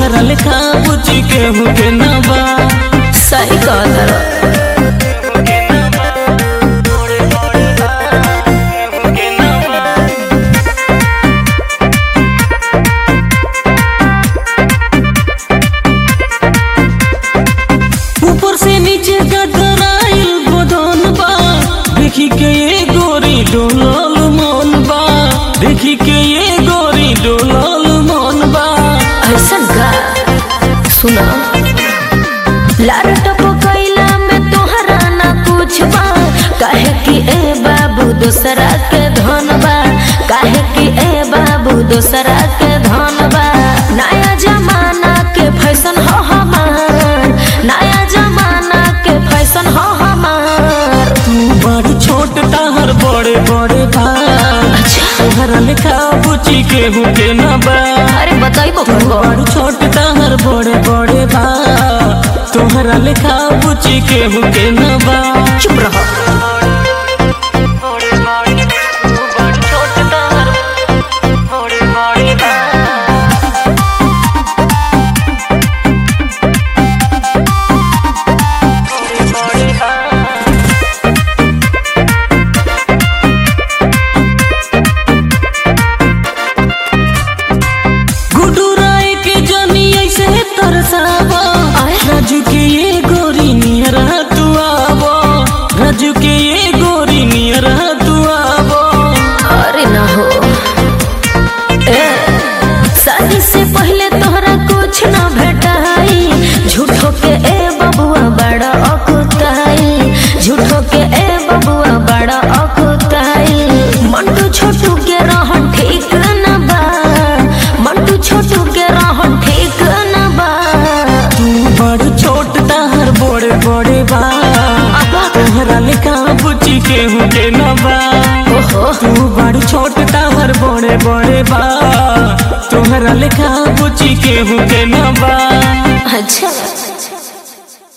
तोहरा लेखा बुची केहू के ना बा सही कहतर ऊपर से नीचे गदराइल बदन बा देखी के ये गोरी डोलल मन बा देखी के ये गोरी डोलल मन बा ऐसन का सुना लार टपकैला में तोहरा ना कुछ बा काहे कि ए बाबू दोसरा के धन बा काहे कि ए बाबू दोसरा के धन बा नया जमाना के फैशन हो हमार नया जमाना के फैशन हो हमार तू बड़ छोट ताहर बड़े बड़े बा तोहरा लेखा बुची केहू के ना बा अरे बताइबो तू कहो बड़ छोट ताहर बड़े बड़े बा तोहरा लेखा बुची केहू के ना बा चुप रहो गुड्डू राय के जनी ऐसे तरसावा आय। राजू के ये गोरी नियरा तू आवो राजू के ये गोरी नियरा तू आवो अरे ना हो ए शादी से पहले तोहरा कुछ ना भेटाई झूठो के ए बबुआ बड़ा अकुताई झूठो के ए बबुआ बड़ा अकुताई मंटू छोटू के रहन ठीक न बा मंटू छोटू के रहन ठीक न बा तू बड़ छोट ताहर बड़े बड़े बा तोहरा लेखा बुची केहू के न बा ओहो तू बड़ छोट ताहर बड़े बड़े बा तोहरा लेखा बुची केहू के न बा अच्छा